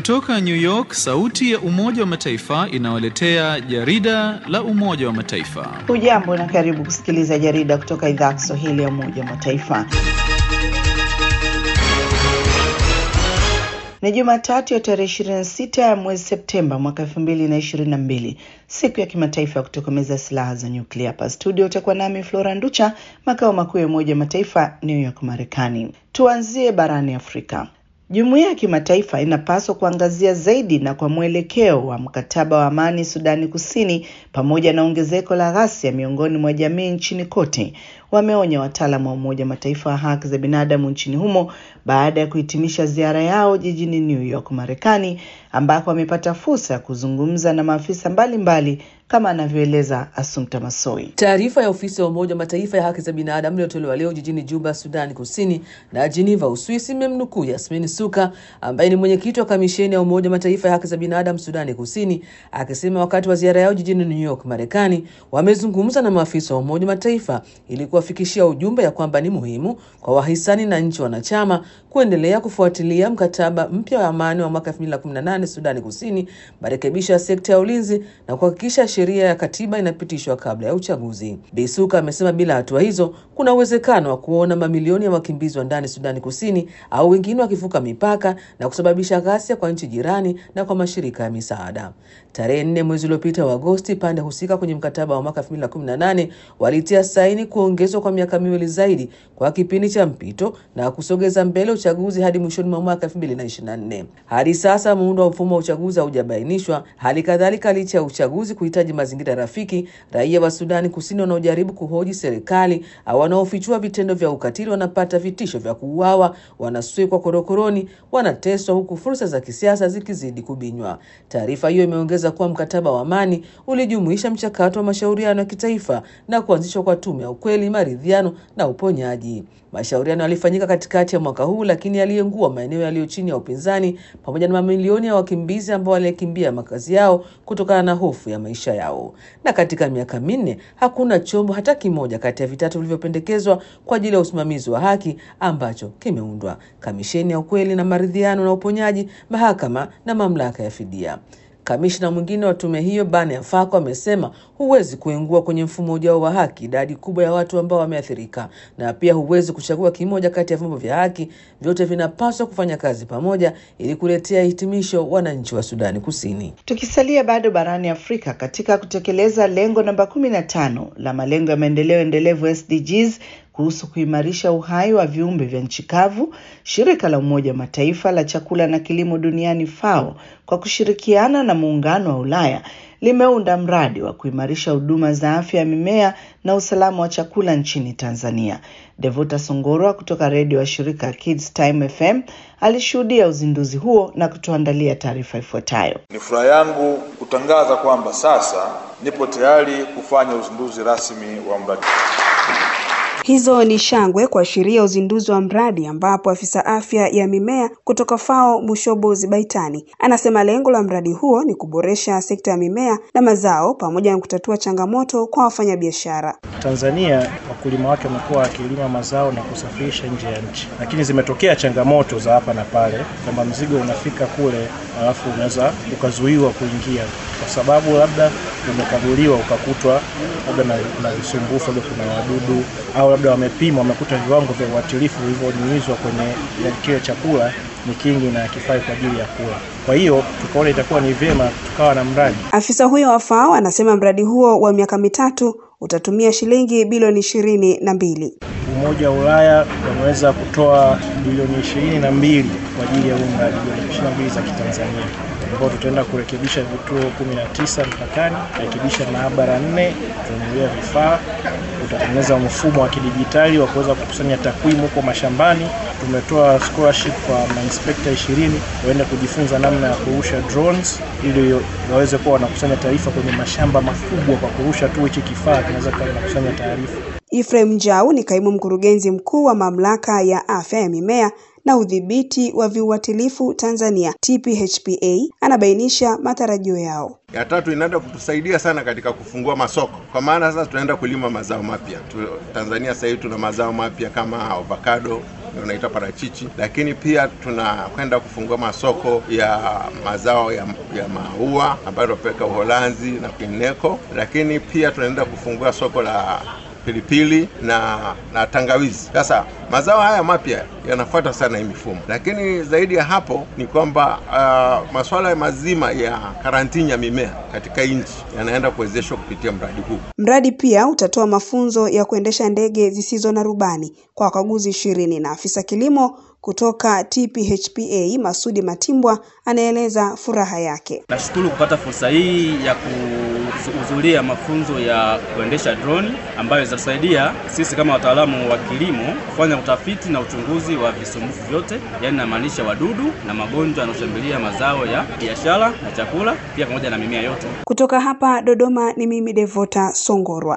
Kutoka New York, sauti ya Umoja wa Mataifa inawaletea jarida la Umoja wa Mataifa. Hujambo na karibu kusikiliza jarida kutoka idhaa ya Kiswahili ya Umoja wa Mataifa. Ni Jumatatu ya tarehe 26 ya mwezi Septemba mwaka 2022, siku ya kimataifa ya kutokomeza silaha za nyuklia. Hapa studio utakuwa nami Flora Nducha, makao makuu ya Umoja wa Mataifa, New York, Marekani. Tuanzie barani Afrika. Jumuiya ya kimataifa inapaswa kuangazia zaidi na kwa mwelekeo wa mkataba wa amani Sudani Kusini pamoja na ongezeko la ghasia miongoni mwa jamii nchini kote, wameonya wataalamu wa Umoja wa Mataifa wa haki za binadamu nchini humo baada ya kuhitimisha ziara yao jijini New York, Marekani, ambako wamepata fursa ya kuzungumza na maafisa mbalimbali mbali, kama anavyoeleza Assumpta Masoi. Taarifa ya ofisi ya Umoja wa Mataifa ya haki za binadamu iliyotolewa leo jijini Juba, Sudani Kusini na Geneva, Uswisi, imemnukuu Yasmin Suka ambaye ni mwenyekiti wa kamisheni ya Umoja wa Mataifa ya haki za binadamu Sudani Kusini akisema wakati wa ziara yao jijini New York, Marekani, wamezungumza na maafisa wa Umoja wa Mataifa ili kuwafikishia ujumbe ya kwamba ni muhimu kwa wahisani na nchi wanachama kuendelea kufuatilia mkataba mpya wa amani wa mwaka 2018 Sudani Kusini, marekebisho ya sekta ya ulinzi na kuhakikisha sheria ya katiba inapitishwa kabla ya uchaguzi. Bisuka amesema bila hatua hizo kuna uwezekano wa kuona mamilioni ya wakimbizi wa ndani Sudani Kusini au wengine wakivuka mipaka na kusababisha ghasia kwa nchi jirani na kwa mashirika ya misaada. Tarehe nne mwezi uliopita wa Agosti, pande husika kwenye mkataba wa mwaka 2018 walitia saini kuongezwa kwa miaka miwili zaidi kwa kipindi cha mpito na kusogeza mbele uchaguzi hadi mwishoni mwa mwaka 2024. Hadi sasa muundo wa mfumo wa uchaguzi haujabainishwa. Hali kadhalika, licha ya uchaguzi kuhitaji mazingira rafiki, raia wa Sudani Kusini wanaojaribu kuhoji serikali au wanaofichua vitendo vya ukatili wanapata vitisho vya kuuawa, wanaswekwa korokoroni, wanateswa, huku fursa za kisiasa zikizidi kubinywa. Taarifa hiyo imeongeza kuwa mkataba wa amani ulijumuisha mchakato wa mashauriano ya kitaifa na kuanzishwa kwa tume ya ukweli, maridhiano na uponyaji. Mashauriano yalifanyika katikati ya mwaka huu, lakini yaliengua maeneo yaliyo chini ya upinzani pamoja na mamilioni ya wakimbizi ambao walikimbia makazi yao kutokana na hofu ya maisha yao. Na katika miaka minne hakuna chombo hata kimoja kati ya vitatu vilivyopendekezwa kwa ajili ya usimamizi wa haki ambacho kimeundwa: kamisheni ya ukweli na maridhiano na uponyaji, mahakama na mamlaka ya fidia. Kamishna mwingine wa tume hiyo Bane Afako amesema huwezi kuingua kwenye mfumo ujao wa haki idadi kubwa ya watu ambao wameathirika, na pia huwezi kuchagua kimoja kati ya vyombo vya haki. Vyote vinapaswa kufanya kazi pamoja ili kuletea hitimisho wananchi wa Sudani Kusini. Tukisalia bado barani Afrika, katika kutekeleza lengo namba kumi na tano la malengo ya maendeleo endelevu SDGs kuhusu kuimarisha uhai wa viumbe vya nchi kavu, shirika la Umoja wa Mataifa la chakula na kilimo duniani FAO kwa kushirikiana na muungano wa Ulaya limeunda mradi wa kuimarisha huduma za afya ya mimea na usalama wa chakula nchini Tanzania. Devota Songorwa kutoka redio wa shirika Kids Time FM alishuhudia uzinduzi huo na kutuandalia taarifa ifuatayo. Ni furaha yangu kutangaza kwamba sasa nipo tayari kufanya uzinduzi rasmi wa mradi Hizo ni shangwe kuashiria uzinduzi wa mradi ambapo afisa afya ya mimea kutoka FAO Mushobozi Baitani anasema lengo la mradi huo ni kuboresha sekta ya mimea na mazao pamoja na kutatua changamoto kwa wafanyabiashara. Tanzania wakulima wake wamekuwa wakilima mazao na kusafirisha nje ya nchi, lakini zimetokea changamoto za hapa na pale, kwamba mzigo unafika kule alafu unaweza ukazuiwa kuingia kwa sababu labda umekaguliwa ukakutwa labda na, na visumbufu, labda kuna wadudu au labda wamepima wamekuta viwango vya uatilifu vilivyonyunyizwa kwenye kile chakula ni kingi na kifai kwa ajili ya kula. Kwa hiyo tukaona itakuwa ni vyema tukawa na mradi. Afisa huyo wa FAO anasema mradi huo wa miaka mitatu utatumia shilingi bilioni ishirini na mbili. Umoja wa Ulaya wameweza kutoa bilioni ishirini na mbili kwa ajili ya huu mradi, bilioni ishirini na mbili za Kitanzania ambao tutaenda kurekebisha vituo kumi na tisa mpakani, kurekebisha maabara nne, kununulia vifaa, utatengeneza mfumo wa kidijitali wa kuweza kukusanya takwimu huko mashambani. Tumetoa scholarship kwa mainspekta ishirini waende kujifunza namna ya kurusha drones ili waweze kuwa wanakusanya taarifa kwenye mashamba makubwa. Kwa kurusha tu hichi kifaa kinaweza kuwa kinakusanya taarifa. Ephraim Njau ni kaimu mkurugenzi mkuu wa mamlaka ya afya ya mimea na udhibiti wa viuatilifu Tanzania TPHPA anabainisha matarajio yao. Ya tatu inaenda kutusaidia sana katika kufungua masoko, kwa maana sasa tunaenda kulima mazao mapya tu, Tanzania sasa hivi tuna mazao mapya kama avocado unaita parachichi, lakini pia tunakwenda kufungua masoko ya mazao ya, ya maua ambayo tunapeleka Uholanzi na kwingineko, lakini pia tunaenda kufungua soko la pilipili na na tangawizi. Sasa mazao haya mapya yanafuata sana hii mifumo, lakini zaidi ya hapo ni kwamba uh, masuala mazima ya karantini ya mimea katika nchi yanaenda kuwezeshwa kupitia mradi huu. Mradi pia utatoa mafunzo ya kuendesha ndege zisizo na rubani kwa wakaguzi ishirini na afisa kilimo kutoka TPHPA Masudi Matimbwa anaeleza furaha yake. Nashukuru kupata fursa hii ya kuhudhuria mafunzo ya kuendesha droni ambayo itasaidia sisi kama wataalamu wa kilimo kufanya utafiti na uchunguzi wa visumbufu vyote, yaani namaanisha wadudu na magonjwa yanayoshambulia mazao ya biashara na chakula, pia pamoja na mimea yote. Kutoka hapa Dodoma ni mimi Devota Songorwa.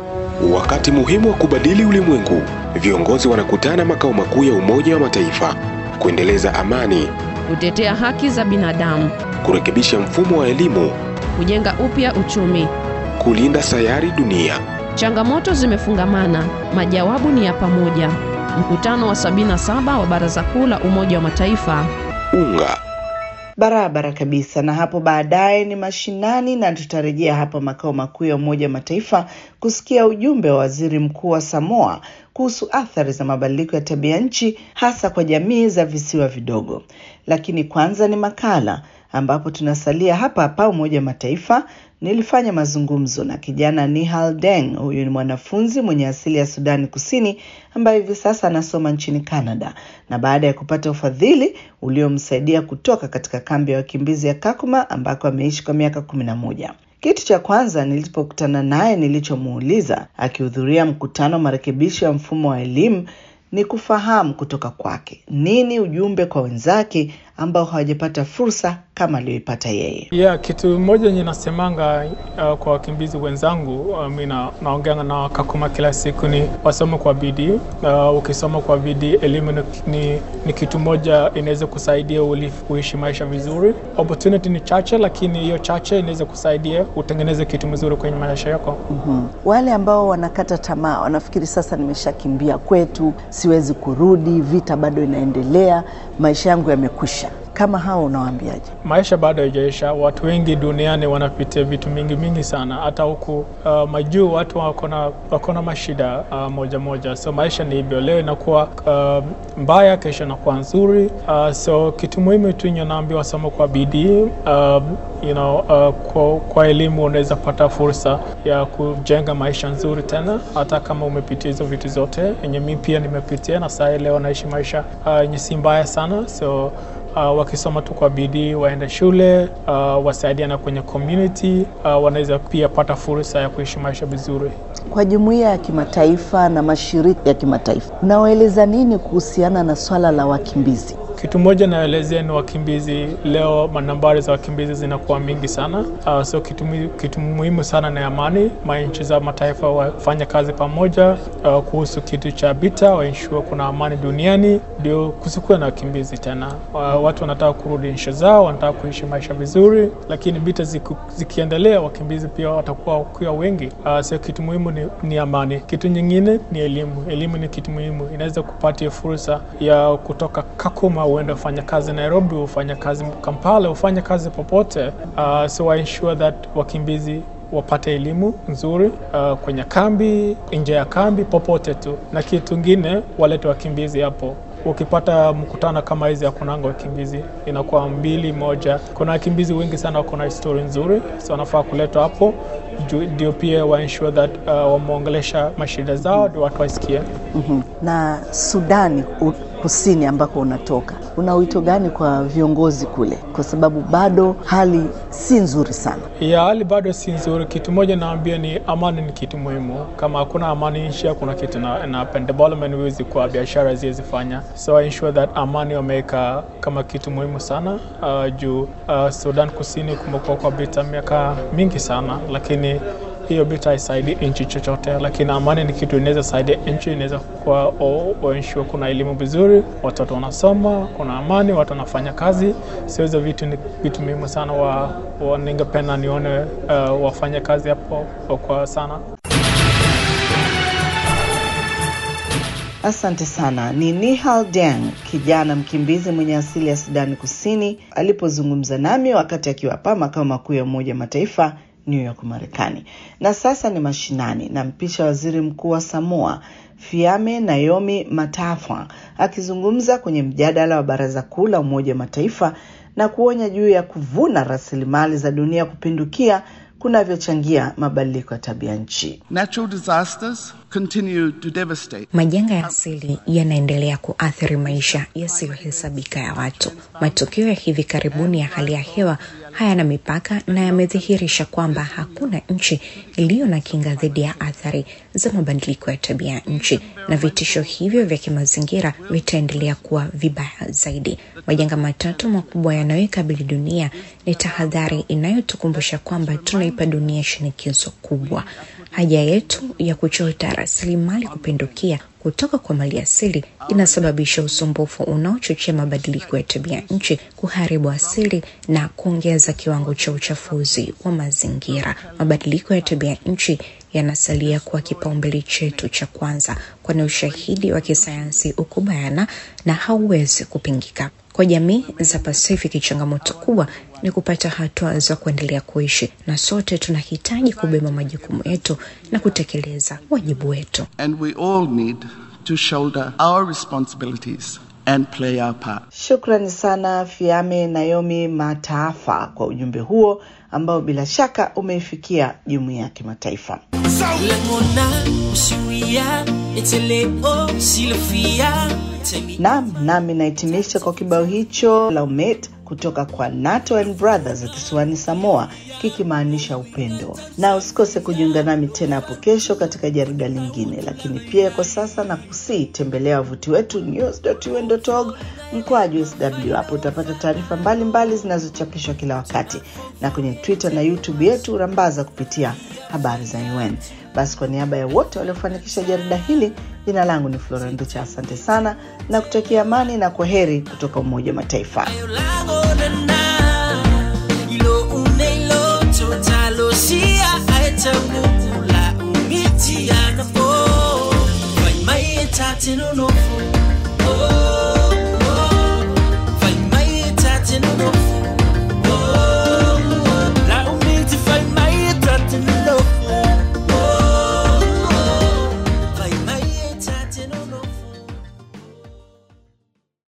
Wakati muhimu wa kubadili ulimwengu, viongozi wanakutana makao makuu ya Umoja wa Mataifa kuendeleza amani, kutetea haki za binadamu, kurekebisha mfumo wa elimu, kujenga upya uchumi, kulinda sayari dunia. Changamoto zimefungamana, majawabu ni ya pamoja. Mkutano wa 77 wa Baraza Kuu la Umoja wa Mataifa. Unga Barabara kabisa. Na hapo baadaye ni mashinani, na tutarejea hapa makao makuu ya Umoja wa Mataifa kusikia ujumbe wa waziri mkuu wa Samoa kuhusu athari za mabadiliko ya tabia nchi hasa kwa jamii za visiwa vidogo. Lakini kwanza ni makala ambapo tunasalia hapa hapa Umoja wa Mataifa. Nilifanya mazungumzo na kijana Nihal Deng. Huyu ni mwanafunzi mwenye asili ya Sudani Kusini ambaye hivi sasa anasoma nchini Canada, na baada ya kupata ufadhili uliomsaidia kutoka katika kambi ya wakimbizi ya Kakuma ambako ameishi kwa miaka kumi na moja. Kitu cha kwanza nilipokutana naye nilichomuuliza akihudhuria mkutano wa marekebisho ya mfumo wa elimu ni kufahamu kutoka kwake nini ujumbe kwa wenzake ambao hawajapata fursa kama aliyoipata yeye. Yeah, kitu moja nye nasemanga uh, kwa wakimbizi wenzangu uh, mi naongea na Kakuma kila siku ni wasome kwa bidii. Uh, ukisoma kwa bidii, elimu ni, ni, ni kitu moja inaweza kusaidia uishi maisha vizuri. Opportunity ni chache, lakini hiyo chache inaweza kusaidia utengeneze kitu mzuri kwenye maisha yako. mm-hmm. Wale ambao wanakata tamaa, wanafikiri sasa nimeshakimbia kwetu, siwezi kurudi, vita bado inaendelea, maisha yangu yamekwisha kama hao unawaambiaje? Maisha bado haijaisha. Watu wengi duniani wanapitia vitu mingi mingi sana, hata huku uh, majuu watu wako na mashida uh, moja moja, so maisha ni hivyo. Leo inakuwa uh, mbaya, kesho inakuwa nzuri. Uh, so kitu muhimu tu naambia wasoma kwa bidii uh, you know, uh, kwa, kwa elimu unaweza pata fursa ya kujenga maisha nzuri tena, hata kama umepitia hizo vitu zote yenye mi pia nimepitia, na saa leo naishi maisha yenye uh, si mbaya sana so Uh, wakisoma tu kwa bidii waende shule uh, wasaidiana kwenye community uh, wanaweza pia pata fursa ya kuishi maisha vizuri. Kwa jumuiya ya kimataifa na mashirika ya kimataifa, unawaeleza nini kuhusiana na swala la wakimbizi? Kitu moja naelezea ni wakimbizi. Leo manambari za wakimbizi zinakuwa mingi sana uh, so kitu, kitu muhimu sana ni amani. Manchi za mataifa wafanya kazi pamoja uh, kuhusu kitu cha vita, waensure kuna amani duniani, ndio kusikuwa na wakimbizi tena. Uh, watu wanataka kurudi nchi zao, wanataka kuishi maisha vizuri, lakini vita ziku, zikiendelea, wakimbizi pia watakuwa wakiwa wengi. Uh, so kitu muhimu ni, ni amani. Kitu nyingine ni elimu. Elimu ni kitu muhimu, inaweza kupatia fursa ya kutoka Kakuma uende ufanya kazi Nairobi, ufanya kazi Kampala, ufanya kazi popote. Uh, so I ensure that wakimbizi wapate elimu nzuri uh, kwenye kambi, nje ya kambi, popote tu. Na kitu kingine walete wakimbizi hapo ukipata mkutano kama hizi hakunanga wakimbizi, inakuwa mbili moja. Kuna wakimbizi wengi sana wako na histori nzuri, so wanafaa kuletwa hapo ndio pia wa ensure that uh, wameongelesha mashida zao ndio watu wasikie. mm-hmm. Na Sudani Kusini ambako unatoka, una wito gani kwa viongozi kule, kwa sababu bado hali si nzuri sana? Ya hali bado si nzuri. Kitu moja naambia ni amani ni kitu muhimu. Kama hakuna amani nchi, hakuna kitu na, na development huwezi kwa biashara ziwezi fanya, so I ensure that amani wameweka kama kitu muhimu sana uh, juu uh, Sudan Kusini kumekuwa kwa vita miaka mingi sana, lakini hiyo vita haisaidii nchi chochote, lakini amani ni kitu inaweza saidia nchi, inaweza kuwa ensure kuna elimu vizuri, watoto wanasoma, kuna amani, watu wanafanya kazi. Sio hizo vitu ni vitu muhimu sana, wa, wa ningependa nione uh, wafanye kazi hapo kwa sana. Asante sana. Ni Nihal Deng, kijana mkimbizi mwenye asili ya Sudani Kusini, alipozungumza nami wakati akiwa hapa makao makuu ya Umoja wa Mataifa New York, Marekani. Na sasa ni mashinani, na mpisha waziri mkuu wa Samoa Fiame Naomi Matafwa akizungumza kwenye mjadala wa Baraza Kuu la Umoja wa Mataifa na kuonya juu ya kuvuna rasilimali za dunia kupindukia kunavyochangia mabadiliko ya tabia nchi. Natural disasters continue to devastate. Majanga ya asili yanaendelea kuathiri maisha yasiyohesabika ya watu. Matukio ya hivi karibuni ya hali ya hewa hayana mipaka na yamedhihirisha kwamba hakuna nchi iliyo na kinga dhidi ya athari za mabadiliko ya tabia ya nchi, na vitisho hivyo vya kimazingira vitaendelea kuwa vibaya zaidi. Majanga matatu makubwa yanayoikabili dunia ni tahadhari inayotukumbusha kwamba tunaipa dunia shinikizo kubwa. Haja yetu ya kuchota rasilimali kupindukia kutoka kwa mali asili inasababisha usumbufu unaochochea mabadiliko ya tabia nchi, kuharibu asili na kuongeza kiwango cha uchafuzi wa mazingira. Mabadiliko ya tabia nchi yanasalia kuwa kipaumbele chetu cha kwanza, kwani ushahidi wa kisayansi uko bayana na hauwezi kupingika. Kwa jamii za Pasifiki, changamoto kubwa ni kupata hatua za kuendelea kuishi, na sote tunahitaji kubeba majukumu yetu na kutekeleza wajibu wetu. And we all need to shoulder our responsibilities and play our part. Shukrani sana Fiame Naomi Mataafa kwa ujumbe huo ambao bila shaka umeifikia jumuiya ya kimataifa. Naam, nami nahitimisha kwa kibao hicho Laumet kutoka kwa Nato and Brothers kisiwani Samoa kikimaanisha upendo. Na usikose kujiunga nami tena hapo kesho katika jarida lingine, lakini pia kwa sasa na kusii tembelea wavuti wetu news.un.org mkwaju sw. Hapo utapata taarifa mbalimbali zinazochapishwa kila wakati, na kwenye Twitter na YouTube yetu rambaza kupitia habari za UN. Basi kwa niaba ya wote waliofanikisha jarida hili, jina langu ni Flora Nducha. Asante sana na kutakia amani na kwa heri kutoka Umoja wa Mataifa. Tino no